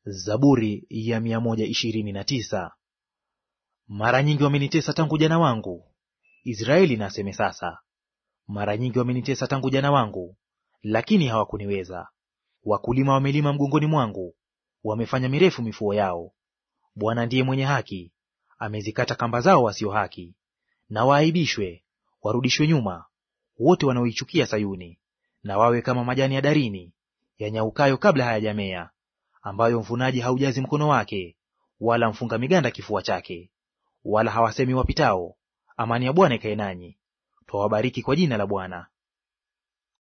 Zaburi ya mia moja ishirini na tisa. Mara nyingi wamenitesa tangu jana wangu, Israeli na aseme sasa. Mara nyingi wamenitesa tangu jana wangu, lakini hawakuniweza. Wakulima wamelima mgongoni mwangu, wamefanya mirefu mifuo yao. Bwana ndiye mwenye haki, amezikata kamba zao wasio haki. Na waaibishwe, warudishwe nyuma, wote wanaoichukia Sayuni, na wawe kama majani ya darini yanyaukayo kabla hayajamea, ambayo mvunaji haujazi mkono wake, wala mfunga miganda kifua chake. Wala hawasemi wapitao, amani ya Bwana ikae nanyi. Twawabariki kwa jina la Bwana.